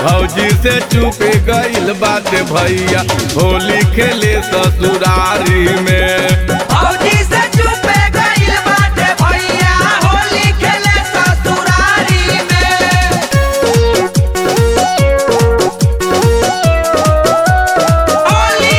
भौजी से चुपे गइल बाटे भैया होली खेले ससुरारी में भौजी से चुपे गइल बाटे भैया होली खेले ससुरारी में होली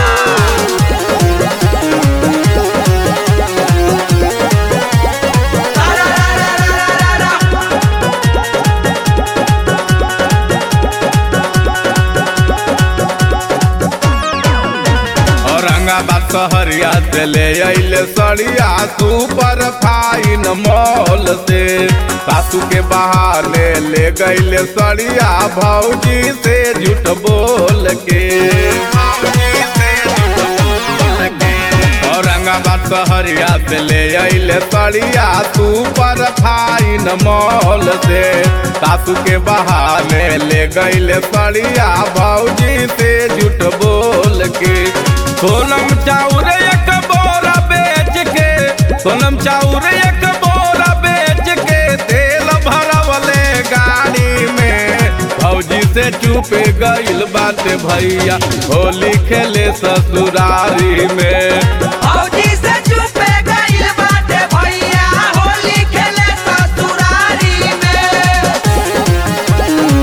औरंगाबाद शहरिया से ले अइले सड़िया सुपर फाइन मॉल से सासू के बहाने ले गइले सड़िया भौजी से झूठ बोल के भौजी से झूठ बोल के। औरंगाबाद शहरिया से ले अइले सड़िया सुपर फाइन मॉल से सासू के बहाने ले गइले सड़िया भौजी से झूठ बोल के सोनम चाउर एक बोरा बेच के सोनम चाउर एक बोरा बेच के तेल भरवले गाड़ी में भौजी से चुपे गइल बाटे भैया होली खेले ससुरारी में भौजी से चुपे गइल बाटे भैया होली खेले ससुरारी में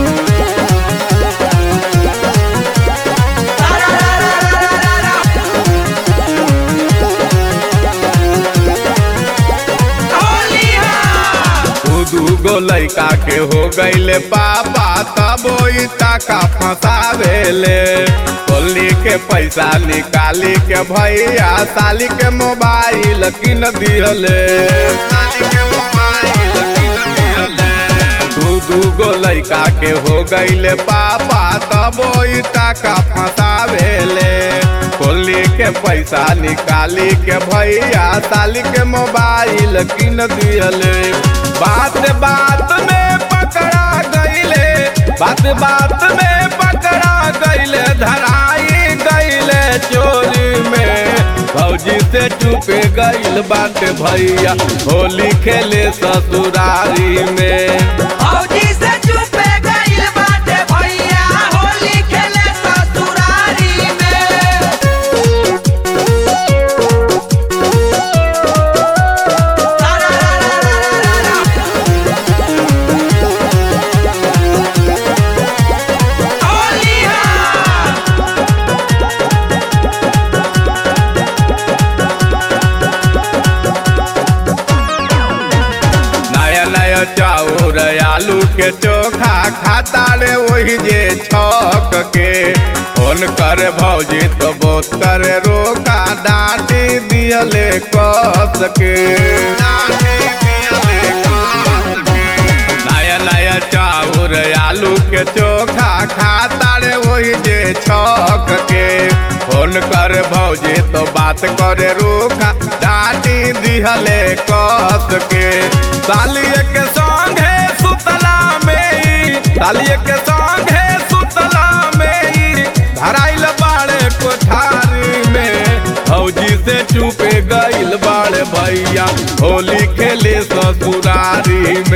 होली दू दू गो लइका के हो गइले पापा तब ओई टाका फंसावेले होली के पैसा निकाली के भैया साली के मोबाइल किन दिहले साली के मोबाइल किन दिहले दू दू गो लइका के हो गइले पापा तब ओई टाका फंसावेले होली के पैसा निकाली के भैया साली के मोबाइल किन दिहले बात बात में पकड़ा गइले बात बात में पकड़ा गइले धराई गइले चोरी में भौजी से चुपे गइल बाटे भैया होली खेले ससुरारी में भौजी से चुपे गइल बाटे भैया होली खेले ससुरारी में होली नया नया चाउर आलू के चोखा खाता रे वही जे छक के फोन करे भौजी तो बहुत करे रोका डांटी दियले कस के डांटी दियले कस के। नया नया चाउर आलू के चोखा खाता रे वही जे छक के फोन कर भौजी तो बात करे रूखा डांटी दिहले कस के सालिए के संगे सुतला में ई, सालिए के संगे सुतला में ई, धराइल बाड़े कोठारी में भौजी से चुपे गइल बाड़े भैया होली खेले ससुरारी